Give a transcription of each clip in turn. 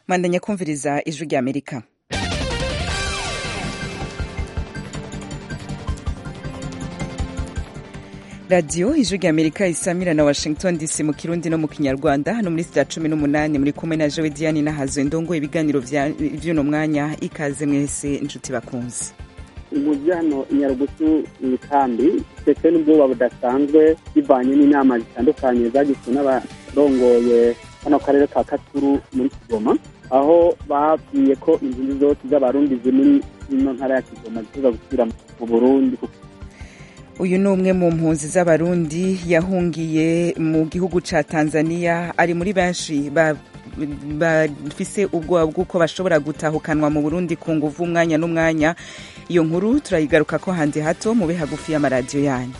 mwandanya kumviriza ijwi rya amerika radiyo ijwi rya amerika isamira na washington dc mu kirundi no mu kinyarwanda hano muri sita cumi n'umunani muri kumwe na jowe diane nahazo ndongo ibiganiro vy'uno mwanya ikaze mwese inshuti bakunze umujyano nyarugusu mu ikambi ndetse n'ubwoba budasanzwe bivanye n'inama zitandukanye zagizwe n'abarongoye kano karere ka katuru muri kigoma aho babwiye ko inzu zose z'abarundi ziri ino ntara ya kigoma ziza gusubira mu burundi uyu ni umwe mu mpunzi z'abarundi yahungiye mu gihugu ca tanzania ari muri benshi bafise ubwoba bw'uko bashobora gutahukanwa mu burundi ku nguvu umwanya n'umwanya iyo nkuru turayigaruka ko hanze hato mube hagufi y'amaradiyo yanyu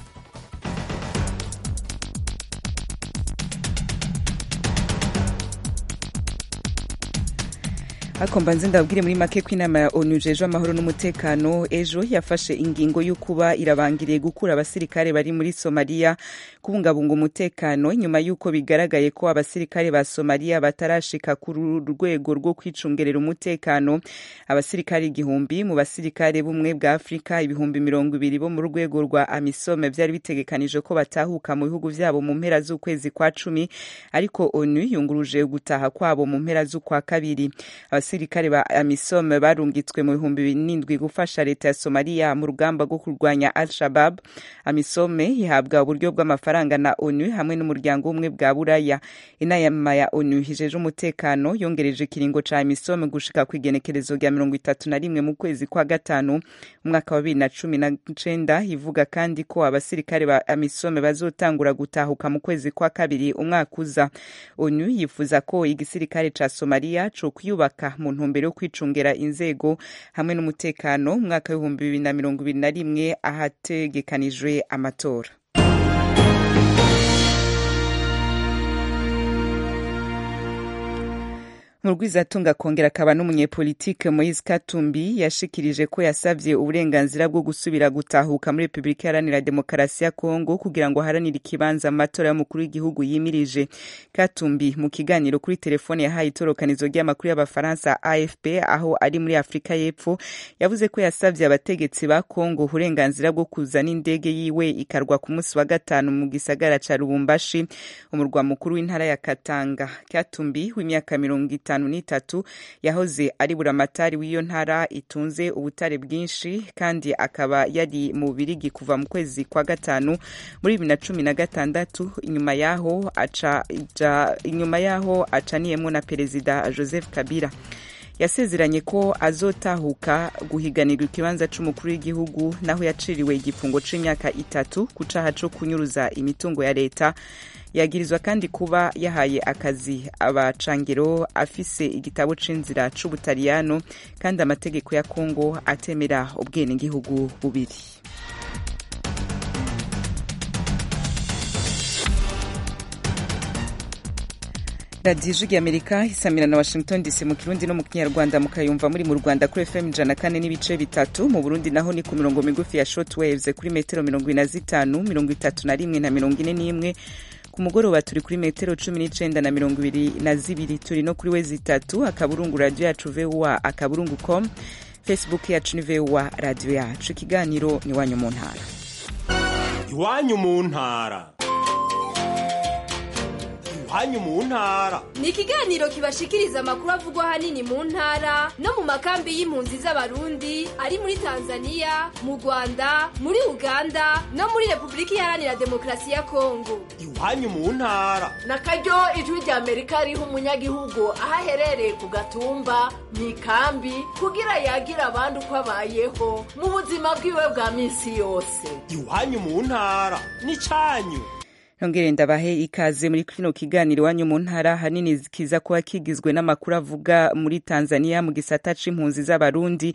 ariko mbanze ndababwire muri make ko inama ya onu jeje amahoro n'umutekano ejo yafashe ingingo yo kuba irabangiriye gukura abasirikare bari muri somaliya kubungabunga umutekano nyuma y'uko bigaragaye ko abasirikare ba somaliya batarashika ku rwego rwo kwicungerera umutekano abasirikare igihumbi mu basirikare bumwe bwa afurika ibihumbi mirongo ibiri bo mu rwego rwa amisome byari bitegekanije ko batahuka mu bihugu vyabo mu mpera z'ukwezi kwa cumi ariko onu yunguruje gutaha kwabo mu mpera z'ukwa kabiri abasirikare ba amisom barungitswe mu bihumbi birindwi gufasha leta ya somaliya mu rugamba rwo kurwanya al shabab amisome ihabwa uburyo bw'amafaranga na onu hamwe n'umuryango w'ubumwe bwa buraya inama ya onu hijeje umutekano yongereje ikiringo ca amisome gushika ku igenekerezo rya mirongo itatu na rimwe mu kwezi kwa gatanu umwaka wa bibiri na cumi na cenda ivuga kandi ko abasirikare ba amisome bazotangura gutahuka mu kwezi kwa kabiri umwaka uza onu yifuza ko igisirikare ca somaliya co kwiyubaka mu ntumbero yo kwicungera inzego hamwe n'umutekano mu mwaka w'ibihumbi bibiri na mirongo ibiri na rimwe ahategekanijwe amatora murwizatunga akongera akaba n'umunyepolitike moise katumbi yashikirije ko yasavye uburenganzira bwo gusubira gutahuka muri repubulika iharanira demokarasi ya kongo kugira ngo aharanire ikibanza mu matora y'umukuru w'igihugu yimirije katumbi mu kiganiro kuri telefone yahaye itorokanizo ry'amakuru y'abafaransa afp aho ari muri afurika y'epfo yavuze ko yasavye abategetsi ba kongo uburenganzira bwo kuzana indege yiwe ikarwa ku munsi wa gatanu mu gisagara ca lubumbashi umurwa mukuru w'intara ya katanga katumbi w'imyaka mirongo itanu itanu n'itatu yahoze ari buramatari w'iyo ntara itunze ubutare bwinshi kandi akaba yari mu birigi kuva mu kwezi kwa gatanu muri bibiri na cumi na gatandatu inyuma yaho aca inyuma yaho acaniyemo na perezida joseph kabila yasezeranye ko azotahuka guhiganirwa ikibanza c'umukuru w'igihugu naho yaciriwe igifungo c'imyaka itatu ku caha co kunyuruza imitungo ya leta yagirizwa kandi kuba yahaye akazi abacangiro afise igitabo c'inzira c'ubutaliyano kandi amategeko ya kongo atemera ubwenegihugu bubiri radiyo ijwi amerika isamira na washington dc mu kirundi no mu kinyarwanda mukayumva muri mu rwanda kuri fm ijana kane n'ibice bitatu mu burundi naho ni ku mirongo migufi ya short waves kuri metero mirongo ine na zitanu mirongo itatu na rimwe na mirongo ine n'imwe ku mugoroba turi kuri metero cumi n'icenda na mirongo ibiri na zibiri turi no kuri wezi itatu akaburungu radiyo yacu voa akaburungu com facebook yacu ni voa radiyo yacu ikiganiro ni iwanyu mu ntara iwanyu mu ntara iwanyu mu ntara ni ikiganiro kibashikiriza amakuru avugwa ahanini mu ntara no mu makambi y'impunzi z'abarundi ari muri tanzania mu rwanda muri uganda no muri repubulika iharanira demokarasi ya kongo iwanyu mu ntara na karyo ijwi rya amerika riha umunyagihugu aho aherereye ku gatumba mu ikambi kugira yagira abandi uko abayeho mu buzima bwiwe bwa minsi yose iwanyu mu ntara ni cyanyu nongere ndabahe ikaze muri kino kiganiro iwanyu mu ntara hanini kiza kuba kigizwe n'amakuru avuga muri tanzania mu gisata c'impunzi z'abarundi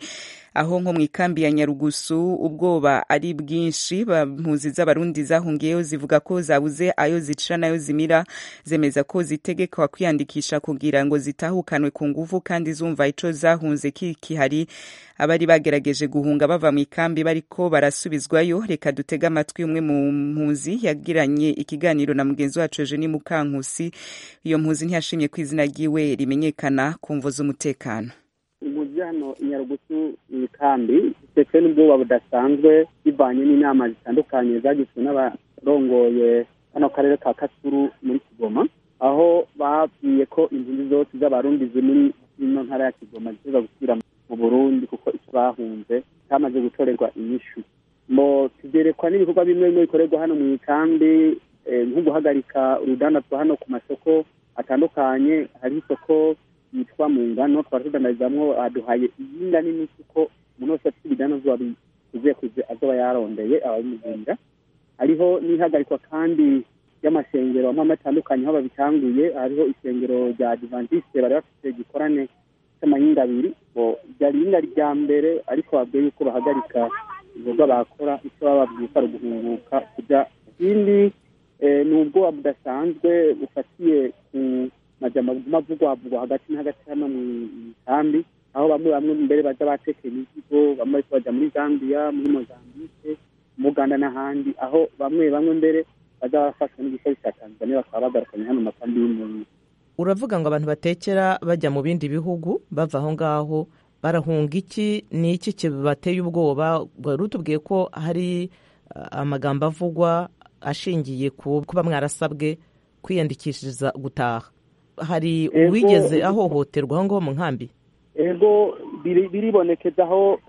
aho nko mu ikambi ya nyarugusu ubwoba ari bwinshi impunzi z'abarundi zahungiyeyo zivuga ko zabuze ayo zicira nayo zimira zemeza ko zitegekwa kwiyandikisha kugira ngo zitahukanwe ku nguvu kandi zumva ico zahunze kikihari abari bagerageje guhunga bava mu ikambi bariko barasubizwayo reka dutege amatwi umwe mu mpunzi yagiranye ikiganiro na mugenzi wacu Eugenie Mukankusi iyo mpunzi ntiyashimye ko izina ryiwe rimenyekana ku mvo z'umutekano impunzi hano inyarugusu mu ikambi ndetse n'ubwoba budasanzwe bivanye n'inama zitandukanye zagizwe n'abarongoye kano karere ka kasuru muri kigoma aho babwiye ko impunzi zose z'abarundi ziri muri ino ntara ya kigoma ziza gusubira mu burundi kuko icyo bahunze cyamaze gutorerwa inyishu mo tugerekwa n'ibikorwa bimwe bimwe bikorerwa hano mu ikambi nko guhagarika urudandazwa hano ku masoko atandukanye hari isoko yitwa mu ngano twari tudandarizamwo aduhaye iyinga nini kuko umuntu wese afite ibidanazwa bikuze kuze azoba yarondeye ababimugurira hariho n'ihagarikwa kandi y'amashengero amwe amwe atandukanye aho babitanguye hariho isengero rya adventiste bari bafite igikorane cy'amahinga abiri ryari ihinga rya mbere ariko babwiye yuko bahagarika ibikorwa bakora icyo baba babwiye ko ari uguhunguka kujya ikindi ni ubwoba budasanzwe bufatiye ku majambo avugwavugwa hagati na hagati hano mu ikambi aho bamwe bamwe mbere baza batekeye imizigo bamwe bariko baja muri zambia muri mozambike mu uganda n'ahandi aho bamwe bamwe mbere baza barafashwa n'igipolisi cya tanzania bakaba bagarukanye hano mu makambi y'impunzi uravuga ngo abantu batekera bajya mu bindi bihugu bava aho ngaho barahunga iki ni iki kibateye ubwoba wari utubwiye ko hari amagambo avugwa ashingiye ku kuba mwarasabwe kwiyandikishiriza gutaha hari uwigeze ahohoterwa aho ngaho mu nkambi ego biribonekeza aho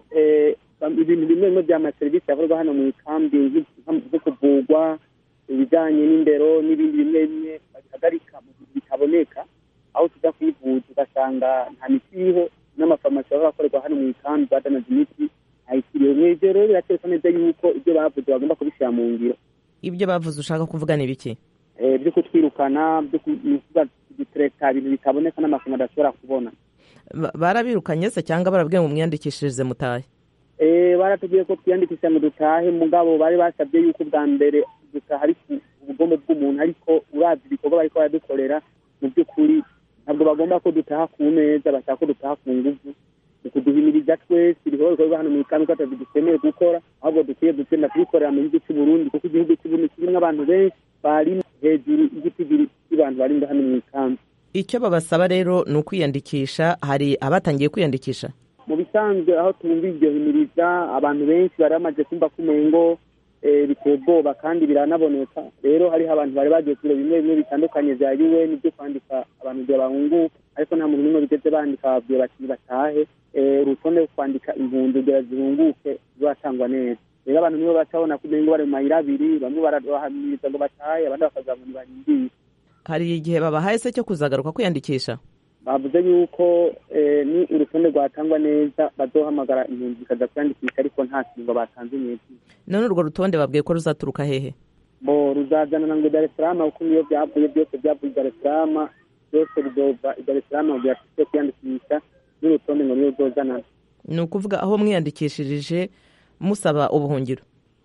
ibintu bimwe bimwe by'amaserivisi akorwa hano mu ikambi zo kuvugwa ibijyanye n'indero n'ibindi bimwe bimwe babihagarika mu gihe bitaboneka aho tujya kwivuza ugasanga nta miti iriho n'amafarumasi baba bakorerwa hano mu ikambi badanaza imiti ayikiriye mu ibyo rero biratereka neza yuko ibyo bavuze bagomba kubishyira mu ngiro ibyo bavuze ushaka kuvuga ni biki byo kutwirukana byo kudutereka ibintu bitaboneka n'amafaranga adashobora kubona barabirukanye se cyangwa barabwiye ngo mwiyandikishirize mutahe baratubwiye ko twiyandikisha ngo dutahe mugabo bari basabye yuko bwa mbere dutaha ari ku bugombe bw'umuntu ariko urazi ibikorwa bariko baradukorera mu by'ukuri ntabwo bagomba ko dutaha ku meza bashaka ko dutaha ku nguvu ni kuduhimiriza twese ibikorwa bikorwa hano mu ikambi ko atazi dukeneye gukora ahubwo dukwiye gutsinda kubikorera mu gihugu cy'u Burundi kuko igihugu cy'u Burundi kirimo abantu benshi bari hejuru y'igiti cy'abantu bari hano mu ikambi icyo babasaba rero ni ukwiyandikisha hari abatangiye kwiyandikisha mu bisanzwe aho tumva iryo himiriza abantu benshi bari bamaze kumva ko umengo biteye ubwoba kandi biranaboneka rero hariho abantu bari bagiye kure bimwe bimwe bitandukanye bya un byo kwandika abantu igihe bahunguka ariko nta muntu n'umwe bigeze bandika babwiye bati batahe urutonde rwo kwandika impunzi kugira zihunguke ruzatangwa neza rero abantu nibo batabona ko umengo bari mu mayira abiri bamwe barabahamiriza ngo batahe abandi bakaza ngo ntibarindire hari igihe babahaye se cyo kuzagaruka kwiyandikisha bavuze yuko ni urutonde rwatangwa neza bazohamagara impunzi zikaza kwiyandikisha ariko nta kingo batanze neza none urwo rutonde babwiye ko ruzaturuka hehe bo ruzazanana ngo dar es salaam kuko niyo byavuye byose byavuye dar es salaam byose bizova dar es salaam kugira ngo kwiyandikisha n'urutonde ngo niyo ruzozanana ni ukuvuga aho mwiyandikishirije musaba ubuhungiro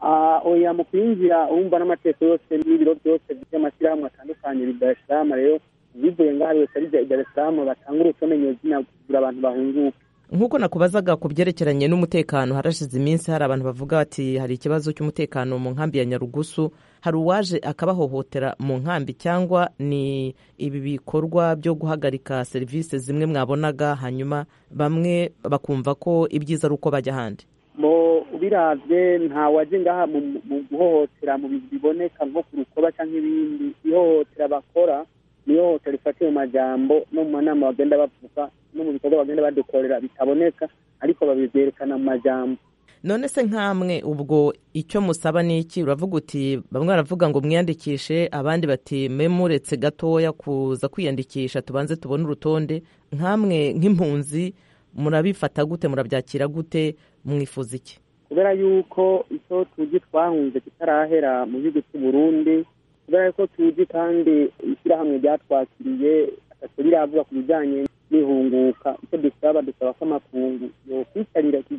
oya mu kwinjira wumva n'amategeko yose n'ibiro byose by'amashyirahamwe atandukanye dar es salaam rero bivuye ngaho ari wese ari dar es salaam batanga urutonde nyezina kugira abantu bahunguke nk'uko nakubazaga ku byerekeranye n'umutekano harashize iminsi hari abantu bavuga bati hari ikibazo cy'umutekano mu nkambi ya nyarugusu hari uwaje akabahohotera mu nkambi cyangwa ni ibi bikorwa byo guhagarika serivisi zimwe mwabonaga hanyuma bamwe bakumva ko ibyiza ari uko bajya ahandi mo ubiravye nta waje ngaha mu guhohotera mu bintu biboneka nko ku rukoba cyangwa ibindi ihohotera bakora ni ihohotera rifatiye mu majambo no mu manama bagenda bavuga no mu bikorwa bagenda badukorera bitaboneka ariko babivyerekana mu majambo none se nk'amwe ubwo icyo musaba ni iki uravuga uti bamwe baravuga ngo mwiyandikishe abandi bati mwe muretse gatoya kuza kwiyandikisha tubanze tubone urutonde nk'amwe nk'impunzi murabifata gute murabyakira gute mwifuza iki kubera yuko icyo tuzi twahunze kitarahera mu gihugu cy'u Burundi kubera yuko tuzi kandi ishyirahamwe ryatwakiriye atatu riravuga ku bijyanye n'ihunguka icyo dusaba dusaba ko amakungu yokwicarira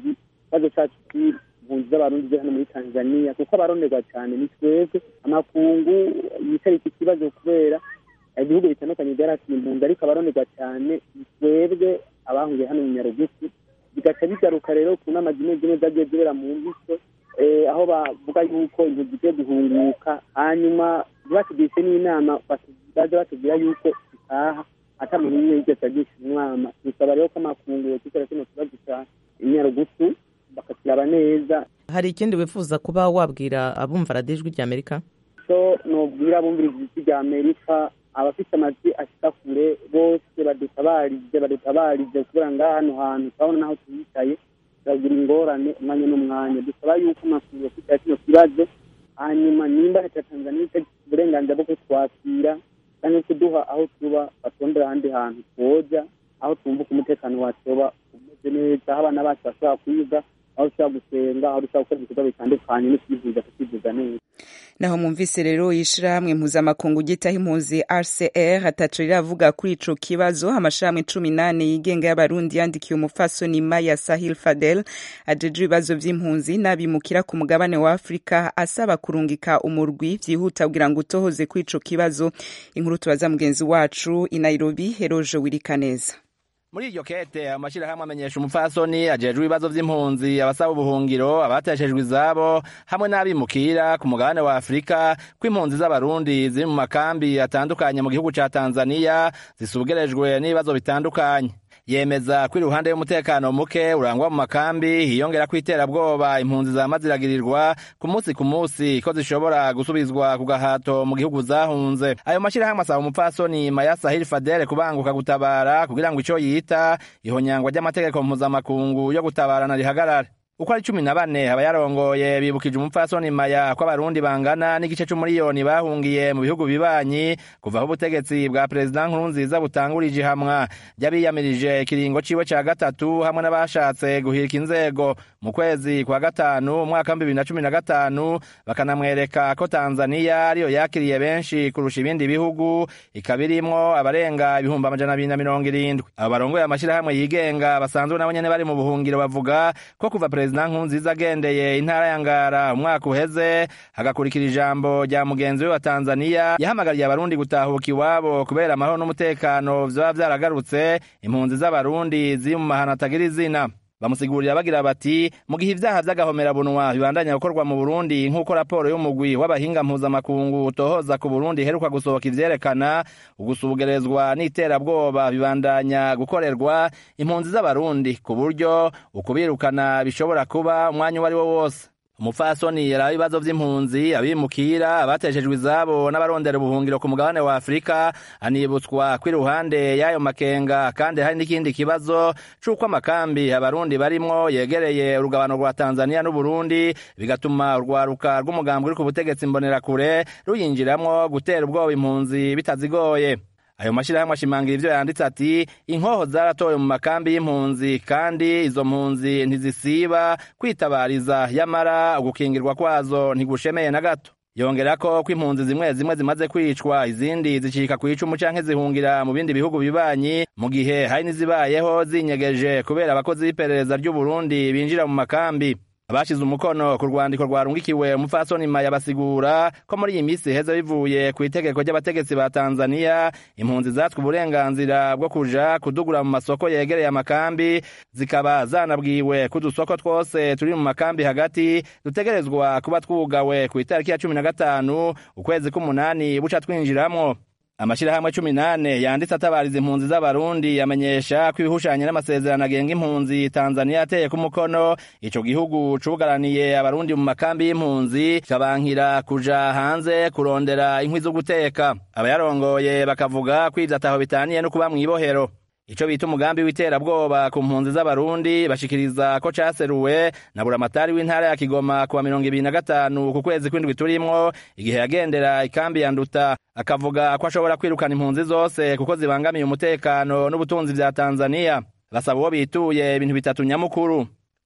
ikibazo cyacu cy'impunzi z'abarundi zo hano muri tanzania kuko abaronderwa cyane ni twebwe amakungu yicara iki kibazo kubera ibihugu bitandukanye byarasiye impunzi ariko abaronderwa cyane ni twebwe abahungiye hano mu nyarugusu bigaca bigaruka rero ku nama zimwe zimwe zagiye zibera mu mbiso aho bavuga yuko impunzi zigiye guhunguka hanyuma ntibatugishe n'inama baza batubwira yuko zitaha ata muntu umwe yigeze agisha umwama bisaba rero ko amakungu yokwikora kino kibazo cya inyarugusu bakakiraba neza hari ikindi wifuza kuba wabwira abumva radiyo ijwi ry'amerika so nubwira abumvira ijwi ry'amerika abafite amajwi ashika kure bose badutabarize badutabarize kubera ngaha hano hantu turabona naho tuyicaye turagira ingorane umwanya n'umwanya dusaba yuko amakungu yokwikora kino kibazo hanyuma nimba leta ya tanzania ifite uburenganzira bwo kutwakira cyangwa kuduha aho tuba batondera ahandi hantu twoja aho twumva ko umutekano wacu uba umeze neza aho abana bacu bashobora kwiga aho dushobora gusenga aho dushobora gukora ibikorwa bitandukanye no kwivuza tukivuza neza naho mwumvise rero ishirahamwe mpuzamakungu gitaho impunzi rcr ataco riravuga kuri ico kibazo amashirahamwe cumi nane yigenga y'abarundi yandikiye umupfasoni maya sahil fadel ajeje ibibazo vy'impunzi n'abimukira ku mugabane wa afurika asaba kurungika umurwi vyihuta kugira ngo utohoze kuri ico kibazo inkuru tubaza mugenzi wacu i nairobi heroje wirikaneza muri iryo kete amashyirahamwe amenyesha umupfasoni ajejwe ibibazo vy'impunzi abasaba ubuhungiro abateshejwe izabo hamwe n'abimukira ku mugabane wa afurika ko impunzi z'abarundi ziri mu makambi atandukanye mu gihugu ca tanzaniya zisugerejwe n'ibibazo bitandukanye yemeza ko iruhande y'umutekano muke urangwa mu makambi hiyongera ko iterabwoba impunzi zama ziragirirwa ku munsi ku munsi ko zishobora gusubizwa ku gahato mu gihugu zahunze ayo mashyirahamwe asaba umupfasoni maya sahil fadele kubanguka gutabara kugira ngo ico yita ihonyangwa ry'amategeko mpuzamakungu yo gutabarana rihagarare uko ari cumi na bane abayarongoye bibukije umupfasoni maya ko abarundi bangana n'igice c'umuriyoni bahungiye mu bihugu bibanyi kuva aho ubutegetsi bwa perezida nkurunziza butangurije ihamwa ry'abiyamirije ikiringo ciwe ca gatatu hamwe n'abashatse guhirika inzego mu kwezi kwa gatanu umwaka w'ibihumbi bibiri na cumi na gatanu bakanamwereka ko tanzaniya ariyo yakiriye benshi kurusha ibindi bihugu ikaba irimwo abarenga ibihumbi amajana abiri na mirongo irindwi abo barongoye amashirahamwe yigenga basanzwe nabo nyene bari mu buhungiro bavuga ko kuva perezida nkurunziza agendeye intara ya ngara umwaka uheze hagakurikira ijambo rya mugenzi we wa tanzaniya yahamagariye abarundi gutahuka iwabo kubera amahoro n'umutekano vyoba vyaragarutse impunzi z'abarundi ziri mu mahano atagira izina bamusigurira bagira bati mu gihe ivyaha vy'agahomerabunwa bibandanya gukorwa mu burundi nk'uko raporo y'umugwi w'abahinga mpuzamakungu utohoza ku burundi iheruka gusohoka ivyerekana ugusugerezwa n'iterabwoba bibandanya gukorerwa impunzi z'abarundi ku buryo ukubirukana bishobora kuba umwanya uwo ari wo wose umupfasoni yari ibibazo vy'impunzi abimukira abateshejwe izabo n'abarondera ubuhungiro ku mugabane wa afurika anibutswa ko iruhande y'ayo makenga kandi hari n'ikindi kibazo c'uko amakambi abarundi barimwo yegereye urugabano rwa tanzaniya n'uburundi bigatuma urwaruka rw'umugambi uri ku butegetsi mbonerakure ruyinjiramwo gutera ubwoba impunzi bitazigoye ayo mashirahamwe ashimangira ivyo yanditse ati inkoho zaratowe mu makambi y'impunzi kandi izo mpunzi ntizisiba kwitabariza yamara ugukingirwa kwazo ntigushemeye na gato yongerako ko impunzi zimwe zimwe zimaze kwicwa izindi zicika ku icumu canke zihungira mu bindi bihugu bibanyi mu gihe hari n'izibayeho zinyegeje kubera abakozi b'iperereza ry'uburundi binjira mu makambi abashize umukono ku rwandiko rwarungikiwe umupfasoni maya basigura ko muri iyi minsi heza bivuye ku itegeko ry'abategetsi ba tanzaniya impunzi zatswe uburenganzira bwo kuja kudugura mu masoko yegereye amakambi zikaba zanabwiwe ko udusoko twose turi mu makambi hagati dutegerezwa kuba twugawe ku itariki ya cumi na gatanu ukwezi k'umunani buca twinjiramwo amashirahamwe cumi nane yanditse atabariza impunzi z'abarundi yamenyesha ko ibihushanye n'amasezerano agenga impunzi tanzaniya yateye ku mukono ico gihugu cugaraniye abarundi mu makambi y'impunzi kikabankira kuja hanze kurondera inkwi zo guteka abayarongoye bakavuga ko ivyo ataho bitaniye no kuba mw'ibohero ico bita umugambi w'iterabwoba ku mpunzi z'abarundi bashikiriza ko caseruwe na buramatari w'intara ya kigoma kuwa mirongo ibiri na gatanu ku kwezi kw'indwi turimwo igihe yagendera ikambi ya nduta akavuga ko ashobora kwirukana impunzi zose kuko zibangamiye umutekano n'ubutunzi vya tanzaniya basaba uwo bituye ibintu bitatu nyamukuru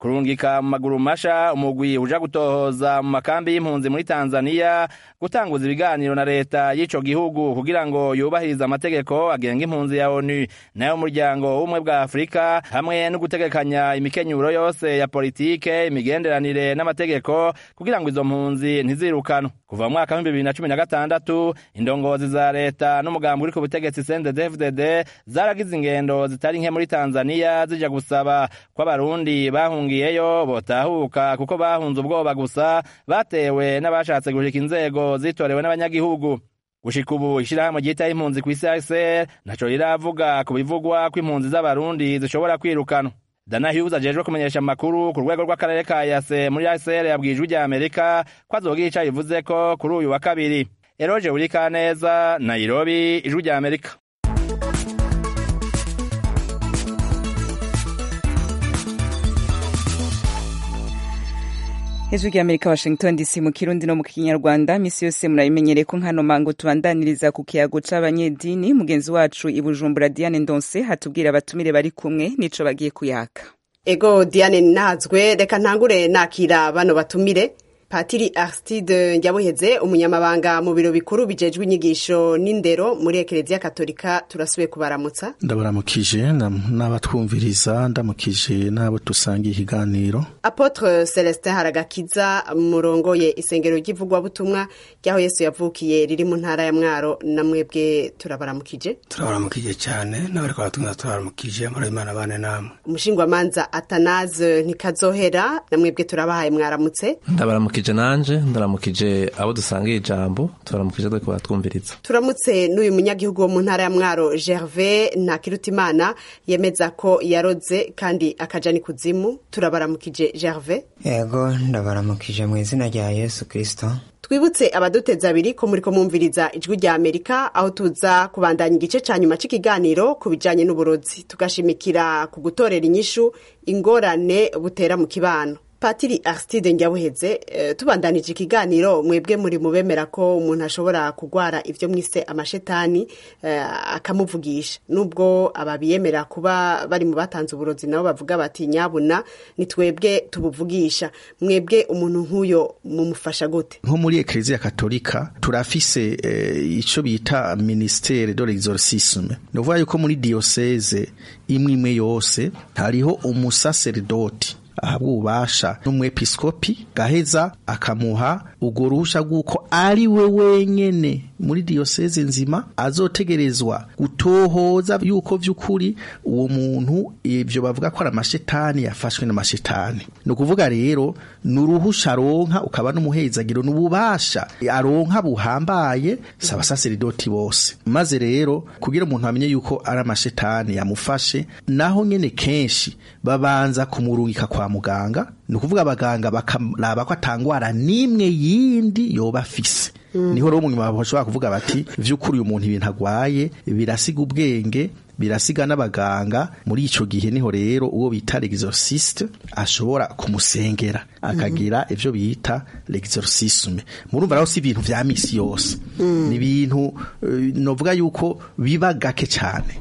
kurungika mu maguru masha umugwi uja gutohoza mu makambi y'impunzi muri tanzaniya gutanguza ibiganiro na leta y'ico gihugu kugira ngo yubahirize amategeko agenga impunzi ya onu nayo umuryango w'ubumwe bwa afurika hamwe no gutegekanya imikenyuro yose ya politike imigenderanire n'amategeko kugira ngo izo mpunzi ntizirukanwe kuva mu mwaka w'ibihumbi bibiri na cumi na gatandatu indongozi za leta n'umugambi uri ku butegetsi cndd zaragize ingendo zitari nke muri tanzaniya zija gusaba ko abarundi bahungiyeyo botahuka kuko bahunze ubwoba gusa batewe n'abashatse gushika inzego zitorewe n'abanyagihugu gushika ubu ishirahamwe ryitaho impunzi kw'isi hcr ntaco riravuga ku bivugwa ko impunzi z'abarundi zishobora kwirukanwa dana hughes ajejwe kumenyesha amakuru ku rwego rw'akarere ka yase muri hcr yabwiye ijwi rya amerika ko azogira ico abivuzeko kuri uyu wa kabiri eroje urikaneza nairobi ijwi rya amerika ijwi rya amerika washington dc mu kirundi no mu kinyarwanda misi yose murabimenyereye ko nkano mango tubandaniriza ku kiyago c'abanyedini mugenzi wacu i bujumbura diane ndonse hatubwira abatumire bari kumwe nico bagiye kuyaka ego diane nazwe reka ntangure nakira bano batumire patiri aristide nyabuheze umunyamabanga mu biro bikuru bijejwe inyigisho n'indero muri ekereziya katolika turasubiye kubaramutsa ndabaramukije n'abatwumviriza ndamukije n'abo dusangiye ikiganiro apotre celestin haragakiza murongoye isengero ry'ivugwabutumwa ry'aho yesu yavukiye riri mu ntara ya mwaro na mwebwe turabaramukije turabaramukije cyane n'abari kwatumwa turabaramukije muri imana bane namwe umushingwamanza atanaze ntikazohera na mwebwe turabahaye mwaramutse ndabaramukije nanje ndaramukije abo dusangiye ijambo turaramukije dore ko batwumviriza turamutse n'uyu munyagihugu wo mu ntara ya mwaro gervais ntakirutimana yemeza ko yaroze kandi akaja ni kuzimu turabaramukije gervais yego ndabaramukije mu izina rya yesu kirisito twibutse abaduteza abiri ko muri ko mwumviriza ijwi rya amerika aho tuza kubandanya igice ca nyuma c'ikiganiro ku bijanye n'uburozi tugashimikira ku gutorera inyishu ingorane butera mu kibano patiri aristide nyabuheze uh, tubandanije ikiganiro mwebwe muri mubemera ko umuntu ashobora kugwara ivyo mwise amashetani uh, akamuvugisha nubwo ababiyemera kuba bari mu batanze uburozi nabo bavuga bati nyabuna ni twebwe tubuvugisha mwebwe umuntu nk'uyo mumufasha gute nko muri ekereziya katolika turafise eh, ico bita ministere de l'exorcisme ni ukuvuga yuko muri diyoseze imwe imwe yose hariho umusaseridoti ahabwa ububasha n'umwepiskopi gaheza akamuha urwo ruhusha rw'uko ari we wenyene muri diyoseze nzima azotegerezwa gutohoza yuko vy'ukuri uwo muntu ivyo bavuga ko ari amashetani yafashwe n'amashetani ni ukuvuga rero ni uruhusha aronka ukaba n'umuhezagiro n'ububasha aronka buhambaye si abasaseridoti bose maze rero kugira umuntu amenye yuko ari amashetani yamufashe naho nyene kenshi babanza kumurungika kwa muganga ni ukuvuga abaganga bakaraba ko atangwara n'imwe yindi yoba afise niho rero munyuma bashobora kuvuga bati vy'ukuri uyu muntu ibintu agwaye birasiga ubwenge birasiga n'abaganga muri ico gihe niho rero uwo bita l'exorciste ashobora kumusengera akagira ivyo bita l'exorcisme murumva rero si ibintu vya misi yose ni ibintu uh, novuga yuko biba gake cane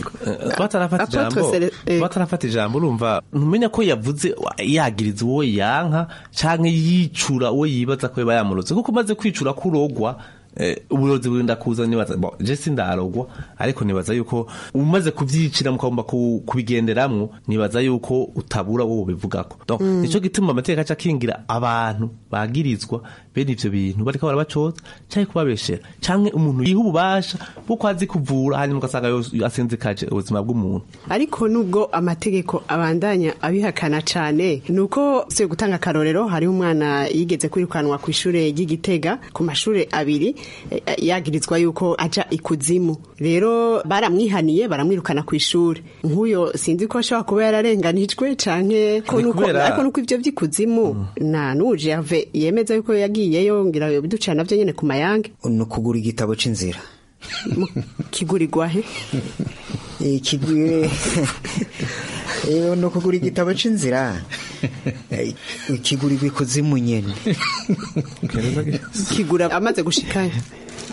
batarafata ijambo urumva ntumenya ko yavuze yagiriza uwo yanka canke yicura uwo yibaza ko yoba yamuroze kuko umaze kwicura ko urogwa uburozi burinda kuza nibaza je sindarogwa ariko nibaza yuko umaze kuvyicira mukagomba kubigenderamwo nibaza yuko utabura wowe ubivugako donc nico gituma amateka aca akingira abantu bagirizwa bene ivyo bintu bariko barabacoza canke kubabeshera canke umuntu yiha ububasha bw'uko azi kuvura hanyuma ugasanga asenzekaje ubuzima bw'umuntu ariko nubwo amategeko abandanya abihakana cane nuko si gutanga akarorero hariho umwana yigeze kwirukanwa ku ishure ry'igitega ku mashure abiri yagirizwa yuko aja ikuzimu rero baramwihaniye baramwirukana ku ishuri nk'uyo sinzi ko ashobora kuba yararenganijwe canke ariko nuko ivyo vy'ikuzimu na n'uje yave yemeza yuko yagiyeyo ngira biducira navyo nyene ku mayange ni ukugura igitabo c'inzira kigurirwa he ni ukugura igitabo c'inzira kigurirwa ikuzimu nyene kigura amaze gushikayo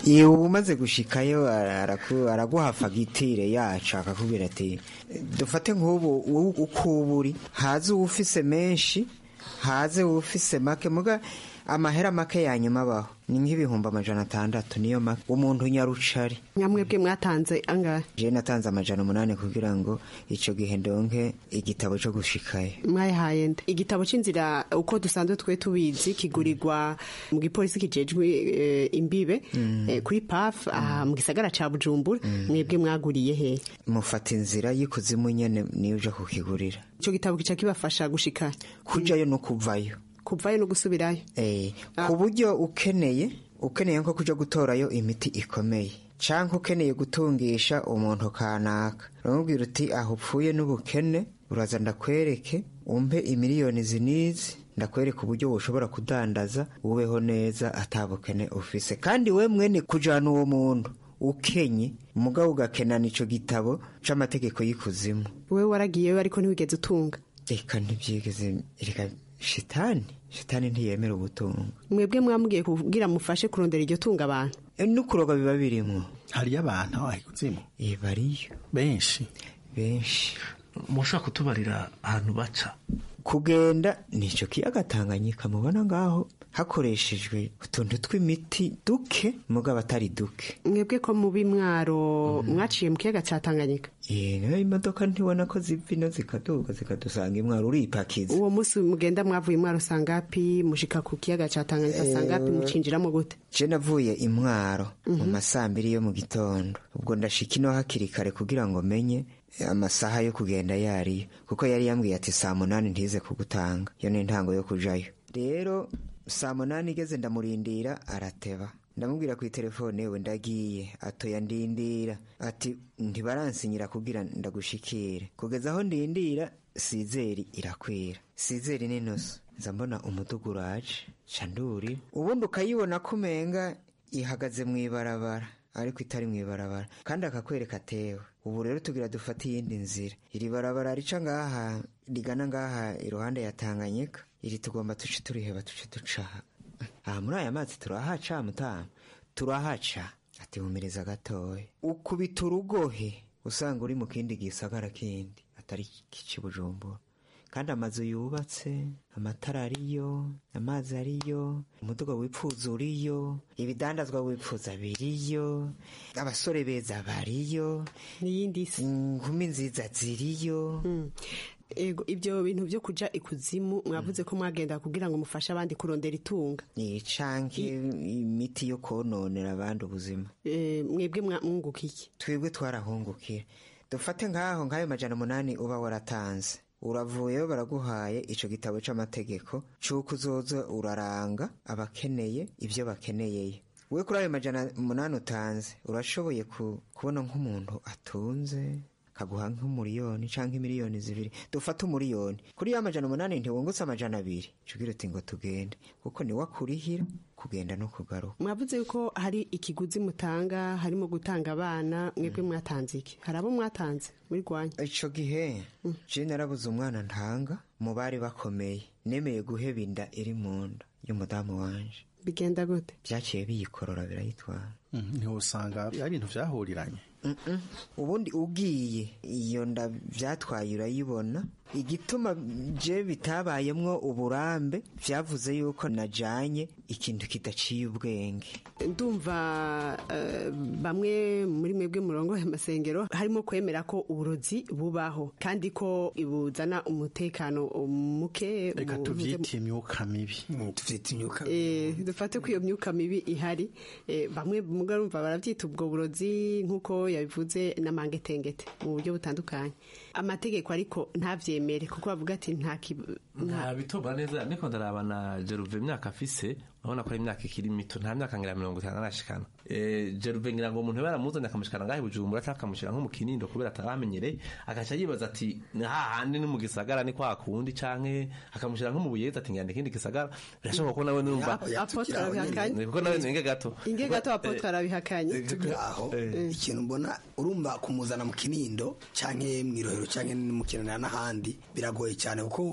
iyo uba umaze gushikayo araku- araguha fagitire yacu akakubwira ati dufate nk'ubu wowe uko uba uri haze uwufise menshi haze uwufise make muga amahera make yanyuma abaho ni nk'ibihumbi amajana atandatu niyo make umuntu nyarucari nyamwebwe mwatanze angahe je natanze amajana umunani kugira ngo ico gihe ndonke igitabo co gushikayo mwayahaye nde igitabo c'inzira uko dusanzwe twe tubizi kigurirwa mu gipolisi kijejwe eh, imbibe eh, kuri paf aha mu gisagara ca bujumbura mwebwe mwaguriye he mufata inzira y'ikuzimu nyene niyo uja kukigurira ico gitabo kica kibafasha gushika kujayo no kuvayo kuvayo no gusubirayo Eh, ku buryo ukeneye ukeneye nko kuja gutorayo imiti ikomeye canke ukeneye gutungisha umuntu kanaka uramubwira uti aho upfuye n'ubukene uraza ndakwereke umpe imiliyoni zinizi ndakwereka uburyo woshobora kudandaza ubeho neza atabukene ufise kandi we mwene kujana uwo muntu ukenye mugabo ugakenana ico gitabo c'amategeko y'ikuzimu wewe waragiyeyo ariko ntiwigeze utunga reka ntibyigeze reka shitani shitani ntiyemera ubutunga mwebwe mwamubwiye kugira mufashe kurondera iryo tunga abantu n'ukuroga biba birimwo hariyo abantu aho kuzimu Eh, bariyo benshi benshi mushobora kutubarira ahantu baca kugenda nico kiyaga tanganyika mubona ngaho hakoreshejwe utuntu tw'imiti duke mugabo atari duke mwebwe ko mubi mwaro mwaciye mu kiyaga ca tanganyika Eh, nayo imodoka ntibona ko ziva ino zikaduga zikadusanga imwaro uripakiza uwo munsi mugenda mwavuye mwaro sangapi mushika ku kiyaga ca tanganyika sangapi mucinjiramo gute je navuye imwaro mu masambiri yo mu gitondo ubwo ndashika ino hakiri kare kugira ngo menye amasaha yo kugenda yariyo kuko yari yambwiye ati saa munani ntize kugutanga iyo ni intango yo kujayo rero saa munani igeze ndamurindira arateba ndamubwira ku telefone we ndagiye atoya ndindira ati ntibaransinyira kugira ndagushikire kugeza aho ndindira sizeri irakwira sizeri n'inusu nza mbona umudugu uraje ca nduri ubundi ukayibona ko umenga ihagaze mu ibarabara ariko itari mu ibarabara kandi akakwereka atewe ubu rero tugira dufate iyindi nzira iri barabara rica ngaha rigana ngaha iruhande ya tanganyika iri tugomba tuce turiheba tuce ducaha aha muri aya mazi turahaca mutamu turahaca ati humiriza gatoya ukubita urugohe usanga uri mu kindi gisagara kindi atari kici bujumbura kandi amazu yubatse amatara ariyo amazi ariyo umuduga wipfuza uriyo ibidandazwa wipfuza biriyo abasore beza bariyo n'iyindi si inkumi nziza ziriyo ego ibyo bintu byo kuja ikuzimu mwavuze ko mwagenda kugira ngo mufashe abandi kurondera itunga ni canke imiti yo kononera abandi ubuzima Eh, mwebwe mwa- mwunguka iki twebwe twarahungukiye dufate nk'aho nk'ayo majana umunani uba waratanze uravuyeyo baraguhaye ico gitabo c'amategeko c'uko uzoza uraranga abakeneye ivyo bakeneyeye we kuri ayo majana umunani utanze urashoboye ku- kubona nk'umuntu atunze kaguha nk'umuriyoni canke miliyoni zibiri dufate umuriyoni kuri ya majana umunani ntiwungutse amajana abiri cugira uti ngo tugende kuko niwe akurihira kugenda no kugaruka mwavuze yuko hari ikiguzi mutanga harimo gutanga abana mwebwe mwatanze iki hari abo mwatanze muri rwanya ico gihe je narabuze umwana ntanga mu bari bakomeye nemeye guheba inda iri mu nda y'umudamu wanje bigenda gute vyaciye biyikorora birayitwara ntiwusanga ari ibintu vyahuriranye Mm-mm. ubundi ugiye iyo nda vyatwaye urayibona igituma je bitabayemwo uburambe vyavuze yuko najanye ikintu kidaciye ubwenge ndumva eh, bamwe muri mwebwe murongo amasengero harimo kwemera ko uburozi bubaho kandi ko buzana umutekano muke reka mu- tuvyite imyuka mibi tuvyita imyuka Eh, dufate ko iyo myuka mibi ihari eh, bamwe mugarumva barabyita ubwo burozi nk'uko yabivuze n'amangetengete mu buryo butandukanye amategeko ariko ntavyemere kuko bavuga ati nta kib- nta- nta bitobora neza niko ndaraba na jeruve imyaka afise urabona ko ari imyaka ikiri mito nta myaka ngira mirongo itanu arashikana Eh, jeruve ngira ngo umuntu baramuzanye akamushikana ngahe bujumbura cyangwa akamushyira nko mu kinindo kubera ataramenyereye agaca yibaza ati ni hahandi ni mu gisagara ni kwa kundi canke akamushyira nko mu buyezi ati ngira ikindi gisagara birashoboka ko nawe numva apotre arabihakanye kuko nawe ninge gato inge gato apotre arabihakanye aho ikintu mbona urumva kumuzana mu kinindo canke mw'irohero canke mu kinanira n'ahandi biragoye cyane kuko wowe aho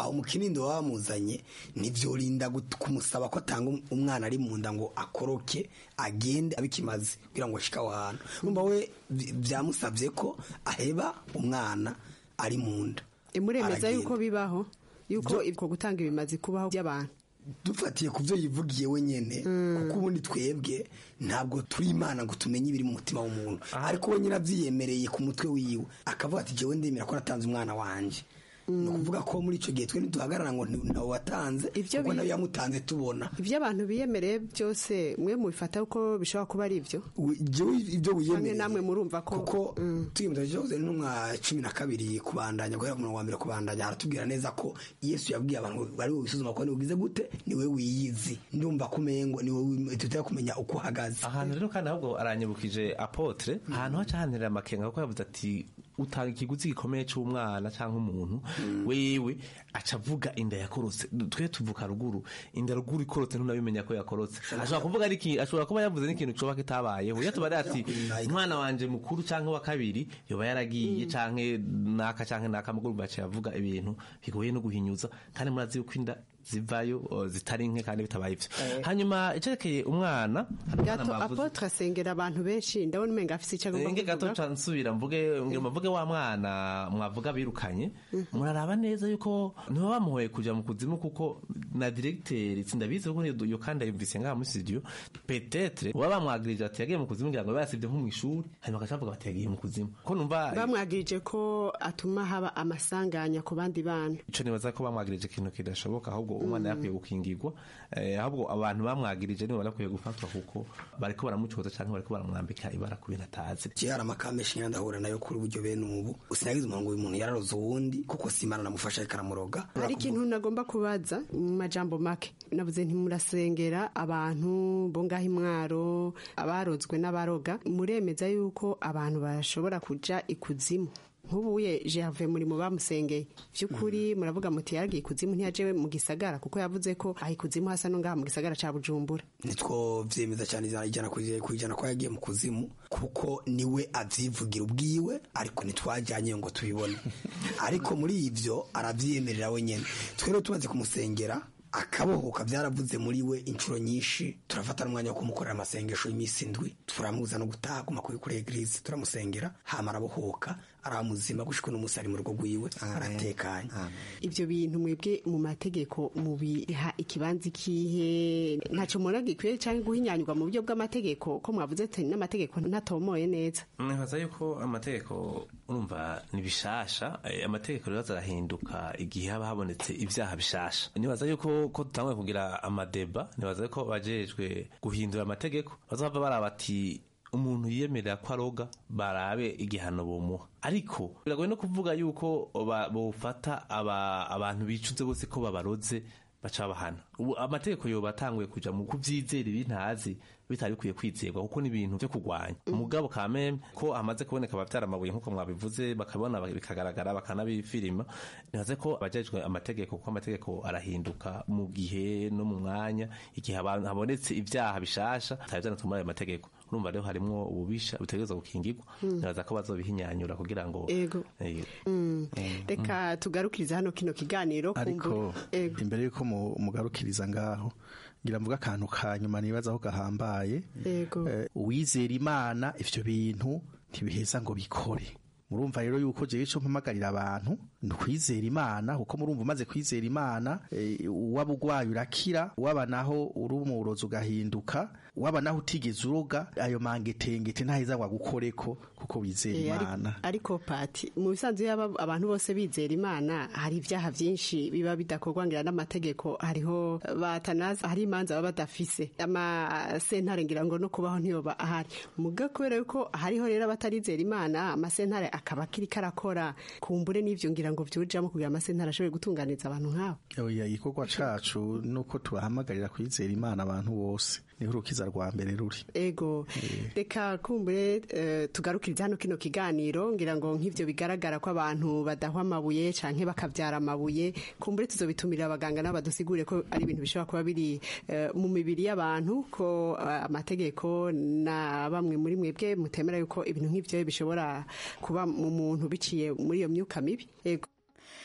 aho mu kinindo baba bamuzanye ntibyorinda gut- kumusaba ko atanga um- umwana ari mu nda ngo akoroke agende abikimaze kugira ngo ashike aho hantu umva we vy- byamusabye ko aheba umwana ari mu nda muremeza Aragenda. yuko bibaho yuko ibwo gutanga ibimazi kubaho by'abantu dufatiye ku byo yivugiye wenyine kuko ubundi twebwe ntabwo turi imana ngo tumenye ibiri mu mutima w'umuntu ariko we nyine abyiyemereye ku mutwe wiwe akavuga ati jewe ndemera ko natanze umwana wanjye ni ukuvuga ko muri icyo gihe twe ntiduhagarara ngo nti- ntawe watanze kuko nawe yamutanze tubona ibyo abantu biyemereye byose mwe mubifata ko bishobora kuba ari ibyo jewe ibyo wiyemereye namwe murumva ko kuko tuyemeza cyoze n'umwa cumi na kabiri kubandanya guhera ku murongo wa mbere kubandanya aratubwira neza ko yesu yabwiye abantu bari bubisuzuma ko nibugize gute niwe wiyizi ndumva ko umengo niwe tutari kumenya uko uhagaze ahantu rero kandi ahubwo aranyibukije apotre ahantu haca hanterera amakenga kuko yavuze ati utanga ikiguzi gikomeye cy'umwana cyangwa umuntu wewe aca avuga inda yakorotse twe tuvuka ruguru inda ruguru ikorotse ntunabimenya ko yakorotse ashobora kuvuga ari iki ashobora kuba yavuze n'ikintu coba kitabayeho iyo tuba ati umwana wanje mukuru cyangwa wa kabiri yoba yaragiye canke naka canke naka muguru baca yavuga ibintu bigoye no guhinyuza kandi murazi yuko inda zivayo o, zitari nke kandi bitabaye ivyo hanyuma icerekeye umwana hari umwana gato mwavuze- apotre asengera abantu benshi ndabona umenga afise icyo agomba Enge gato kuvuga ca nsubira mvuge ngira mvuge wa mwana mwavuga birukanye muraraba neza yuko niba bamuhoye kuja mu kuzimu kuko na directeur sindabizi kuko iyo- iyo kandi yumvise ngaha muri studio peut-être uba bamwagirije ati yagiye mu kuzimu ngira ngo basibye nko mu ishuri hanyuma agaca bavuga bati yagiye mu kuzimu ko numva bamwagirije ko atuma haba amasanganya ku bandi bana ico nibaza ko bamwagirije ikintu kidashoboka ahubwo umwana yakwiye gukingirwa eh, ahubwo abantu bamwagirije nibo barakwiye gufatwa kuko bariko baramucoza canke bariko baramwambika ibara ku bintu atazi je hari amakamesha nyine ndahura nayo kuri uburyo bene ubu usinagize umuntu ngo uyu muntu yararoze uwundi kuko si imana namufasha ariko aramuroga hari ikintu nagomba kubaza mu majambo make navuze ntimurasengera abantu bo ngaho imwaro abarozwe n'abaroga muremeza yuko abantu bashobora kuja ikuzimu nk'ubuye jehave muri mu bamusengeye by'ukuri muravuga muti yaragiye ikuzimu ntiyaje mu gisagara kuko yavuze ko aha ikuzimu hasa no ngaha mu gisagara ca bujumbura nitwo vyemeza cyane ijana ijana ku ijana- ku ijana ko yagiye mu kuzimu kuko niwe avyivugira ubwiwe ariko ntitwajyanye ngo tubibone ariko muri ivyo aravyemerera wenyene twe rero tumaze kumusengera akabohoka byaravuze muri we inshuro nyinshi turafata n'umwanya wo kumukorera amasengesho y'iminsi indwi turamubuza no gutaha aguma kuri kuri eglise turamusengera hama arabohoka aramuzima gushika n'umunsi ari mu rugo rwiwe aratekanye ibyo bintu mwebwe mu mategeko mubiha ikibanza ikihe ntacyo mubona gikwiye cyangwa guhinyanyurwa mu buryo bw'amategeko ko mwavuze ati n'amategeko ntatomoye neza nibaza yuko amategeko urumva ni bishasha eh, amategeko rero azarahinduka igihe haba habonetse ibyaha bishasha nibaza yuko ko dutanguye kugira amadeba nibaza yuko bajejwe guhindura amategeko bazava baraba ati umuntu yiyemerera ko aroga barabe igihano bomuha ariko biragoye no kuvuga yuko ba- bofata aba- abantu bicuze bose ko babaroze baca bahana ubu amategeko yoba atanguye kuja mu kuvyizera ibintazi bitari bikwiye kwizerwa kuko ni ibintu vyo kurwanya umugabo kameme ko hamaze kuboneka abavyara amabuye nk'uko mwabivuze bakabona bikagaragara bakanabifilima nibaze ko abajejwe amategeko kuko amategeko arahinduka mu gihe no mu mwanya igihe abantu habonetse ivyaha bishasha bitari vyanatuma ayo mategeko urumva rero harimwo ububisha butegerezwa gukingirwa Mm. nibaza ko bazobihinyanyura kugira ngo Ego. Eh, Mm. reka tugarukirize hano kino kiganiro ariko kumbu- imbere yuko mu- mugarukiriza ngaho ngira mvuga akantu ka nyuma nibaza aho gahambaye Ego. Eh, uwizera imana ivyo bintu ntibiheza ngo bikore murumva rero yuko jewe ico mpamagarira abantu ni ukwizera imana kuko murumva umaze kwizera imana eh, waba ugwaye urakira waba naho uri umurozi ugahinduka waba naho utigeze uroga ayo mangetengete ntaheza ngo agukoreko kuko wizera Eh, ari- imana ariko pati mu bisanzwe yaba abantu bose bizera imana hari ibyaha byinshi biba bidakorwa ngira n'amategeko hariho batanaza hari imanza baba badafise amasentare ngira ngo no kubaho ntiyoba ahari muga kubera yuko hariho rero abatarizera imana amasentare akaba akiri karakora kumbure n'ivyo ngira ngo vyujamo kugira amasentare ashobore gutunganiza abantu nk'abo oya igikorwa cacu nuko tubahamagarira kwizera imana abantu bose niho urukiza rwa mbere ruri ego reka kumbure eh, tugarukirize hano kino kiganiro ngira ngo nk'ivyo bigaragara ko abantu badahwa amabuye canke bakavyara amabuye kumbure tuzobitumira abaganga nabo badusigure ko ari ibintu bishobora kuba biri eh, mu mibiri y'abantu ko eh, amategeko na bamwe muri mwebwe mutemera yuko ibintu nk'ivyo bishobora kuba mu muntu biciye muri iyo myuka mibi ego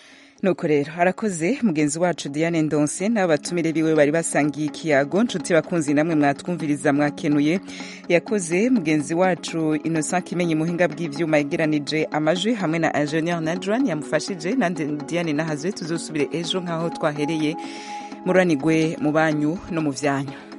nuko rero arakoze mugenzi wacu diane ndonse n'abatumire biwe bari basangiye ikiyago nshuti bakunzi namwe mwatwumviriza mwakenuye yakoze mugenzi wacu innocent kimenyi muhinga bw'ivyuma yegeranije amajwi hamwe na ingenieur nadran yamufashije nande diane nahazwe tuzosubire ejo nk'aho twahereye muranigwe mu banyu no mu vyanyu